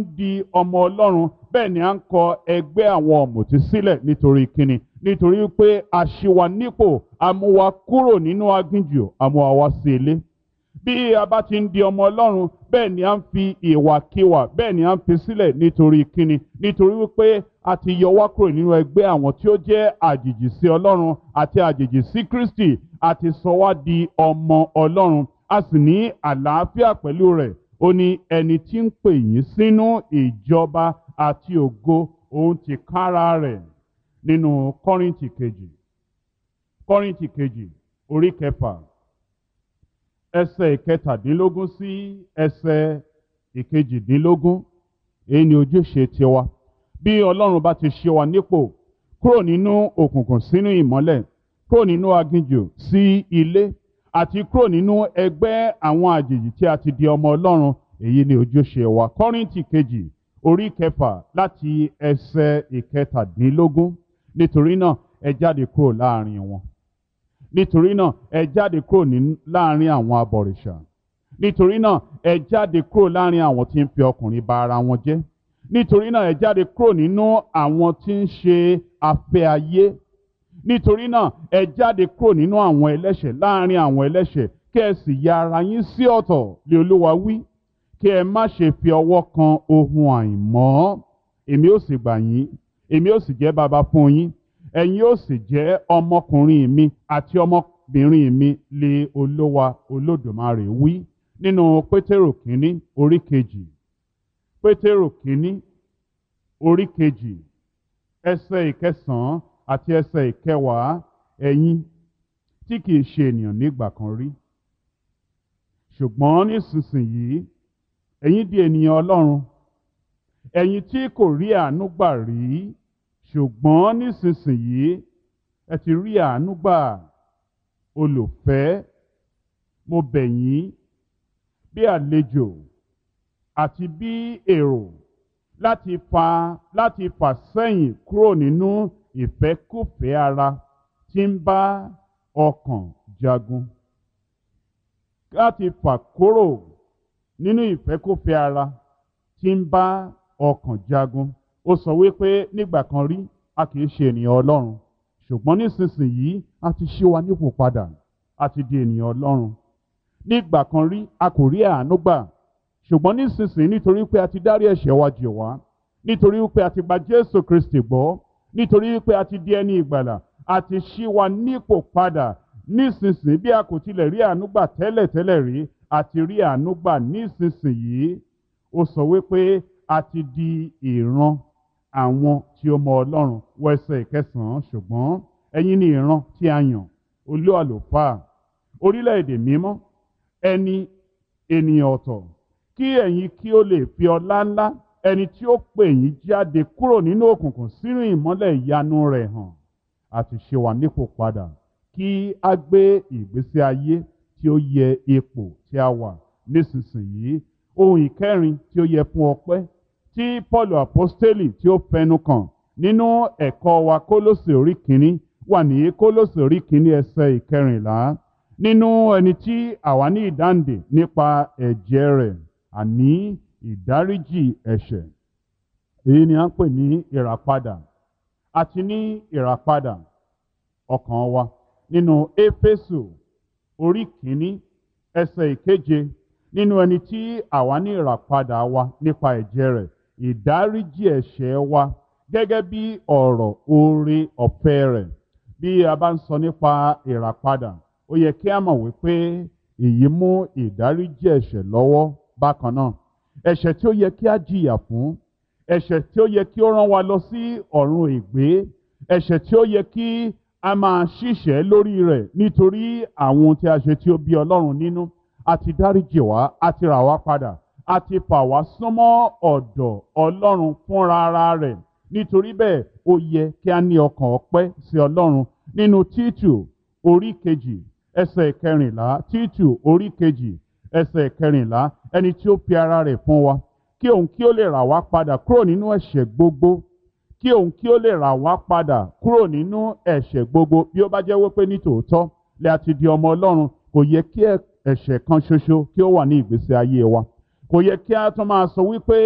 di ọmọ ọlọ́run bẹ́ẹ̀ ni à ń kọ ẹgbẹ́ àwọn ọ̀mùtí sílẹ̀ nítorí kíni nítorí pé a ṣì wà nípò a mú wa kúrò nínú aginjù a mú wa wá sí ilé bí a bá ti ń di ọmọ ọlọ́run bẹ́ẹ̀ ni à ń fi ìwàkiwà bẹ́ẹ̀ ni à ń fi sílẹ̀ nítorí kíni nítorí wípé a ti yọ wá kúrò nínú ẹgbẹ́ àwọn tí ó jẹ́ àjèjì sí ọlọ́run àti àjèjì sí kristi àti sọ wá di ọmọ ọlọ́run a sì ní àlàáfíà pẹ̀lú rẹ̀ ó ní ẹni tí ń pè yín sínú ìjọba àti ògo òun ti kára rẹ̀ nínú kọ́rìntì kejì kọ́rìntì kejì orí kẹfà ẹsẹ̀ ìkẹtàdínlógún sí ẹsẹ̀ ìkejìdínlógún èyí ni ojúṣe tiwa bí ọlọ́run bá ti ṣe wa nípò kúrò nínú òkùnkùn sínú ìmọ́lẹ̀ kúrò nínú aginjù sí ilé àti kúrò nínú ẹgbẹ́ àwọn àjèjì tí a ti di ọmọ ọlọ́run èyí ni ojúṣe wa kọ́rìntì kejì orí kẹfà láti ẹsẹ̀ ìkẹtàdínlógún nítorí náà ẹ jáde kúrò láàrin wọn nítorí náà ẹ jáde kúrò ní láàrin àwọn abọ̀rìṣà nítorí náà ẹ jáde kúrò láàrin àwọn tí ń fi ọkùnrin ba ara wọn jẹ́ nítorí náà ẹ jáde kúrò nínú àwọn tí ń ṣe afẹ́ ayé nítorí náà ẹ jáde kúrò nínú àwọn ẹlẹ́ṣẹ̀ láàrin àwọn ẹlẹ́ṣẹ̀ kí ẹ sì ya ara yín sí ọ̀tọ̀ lé olúwa wí kí ẹ má ṣe fi ọwọ́ kan ohun àìmọ́ èmi ó sì gbà yín èmi ó sì jẹ́ baba fún yín ẹ̀yin ó sì jẹ́ ọmọkùnrin mi àti ọmọbìnrin mi lé olówa olódùmarè wí nínú pétérò kínní orí kejì pétérò kínní orí kejì ẹsẹ̀ ìkẹsàn-án àti ẹsẹ̀ ìkẹwàá ẹ̀yin tí kìí ṣe ènìyàn nígbà kan rí ṣùgbọ́n nísinsìnyí ẹ̀yin di ènìyàn ọlọ́run ẹ̀yin tí kò rí àánú gbà rí ṣùgbọ́n nísinsìnyí ẹ ti rí àánú gbà olùfẹ́ mo bẹ̀ yín bí àlejò àti bí èrò láti fa láti fà sẹ́yìn kúrò nínú ìfẹ́kùfẹ́ ara tí ń bá ọkàn jagun láti fà kúrò nínú ìfẹ́kùfẹ́ ara tí ń bá ọkàn jagun ó sọ wípé nígbà kan rí a kì í ṣe ènìyàn ọlọ́run ṣùgbọ́n nísinsìnyí a ti ṣí wa nípò padà a ti di ènìyàn ọlọ́run nígbà kan rí a kò rí àánú gbà ṣùgbọ́n nísinsìnyí nítorí pé a ti dárí ẹ̀ṣẹ̀ wa jì wá nítorí pé a ti gba jésù kristi gbọ́ nítorí pé a ti di ẹni ìgbàlà a ti ṣí wa nípò padà nísinsìnyí bí a kò tilẹ̀ rí àánú gbà tẹ́lẹ̀ tẹ́lẹ̀ rí a ti rí àánú gbà nísinsìnyí ó sọ wípé a ti di ìran àwọn tí ó mọ ọlọ́run wọ ẹsẹ̀ ìkẹsàn-án ṣùgbọ́n ẹ̀yin ni ìran tí a yàn olú àlùfáà orílẹ̀-èdè mímọ́ ẹni ènìyàn ọ̀tọ̀ kí ẹ̀yin kí ó lè fi ọlá ńlá ẹni tí ó pè yín jáde kúrò nínú òkùnkùn sínú ìmọ́lẹ̀ ìyanu rẹ̀ hàn àti ṣe wà nípò padà kí a gbé ìgbésí ayé tí ó yẹ ipò tí a wà nísinsìnyí ohun ìkẹrin tí ó yẹ fún ọpẹ́ tí paul apostoli tí ó fẹnu kàn nínú ẹ̀kọ́ wa kólósè orí kínní wà ní kólósè orí kínní ẹsẹ̀ ìkẹrìnlá nínú ẹni tí àwa ní ìdáǹdè nípa ẹ̀jẹ̀ rẹ̀ àní ìdáríjì ẹ̀ṣẹ̀ èyí ni a ń pè ní ìràpadà àti ní ìràpadà ọkàn wa nínú éfésù orí kínní ẹsẹ̀ ìkeje nínú ẹni tí àwa ní ìràpadà wa nípa ẹ̀jẹ̀ rẹ̀ ìdáríjì ẹ̀ṣẹ̀ wa gẹ́gẹ́ bí ọ̀rọ̀ oore ọ̀fẹ́ rẹ̀ bí a bá ń sọ nípa ìràpadà ó yẹ kí a mọ̀ wípé èyí mú ìdáríjì ẹ̀ṣẹ̀ lọ́wọ́ bákan náà ẹ̀ṣẹ̀ tí ó yẹ kí a jìyà fún ẹ̀ṣẹ̀ tí ó yẹ kí ó rán wa lọ sí ọ̀run ègbé ẹ̀ṣẹ̀ tí ó yẹ kí a máa ṣìṣẹ́ lórí rẹ̀ nítorí àwọn ohun tí a ṣe tí ó bí ọlọ́run nínú a ti dáríjì wá a ti rà wá padà a ti fà wá súnmọ́ ọ̀dọ̀ ọlọ́run fúnra ara rẹ̀ nítorí bẹ́ẹ̀ ó yẹ kí a ní ọkàn ọpẹ́ sí ọlọ́run nínú títù orí kejì ẹsẹ̀ kẹrìnlá títù orí kejì ẹsẹ̀ kẹrìnlá ẹni tí ó fi ara rẹ̀ fún wa kí òun kí ó lè rà wá padà kúrò nínú ẹ̀ṣẹ̀ gbogbo kí òun kí ó lè rà wá padà kúrò nínú ẹ̀ṣẹ̀ gbogbo bí ó bá jẹ́ wípé ní tòótọ́ lè a ti di ọmọ ọlọ́run kò yẹ kí ẹ̀ṣẹ̀ kan ṣoṣo kí ó wà ní ìgbésí ayé wa kò yẹ kí a tún máa sọ wípé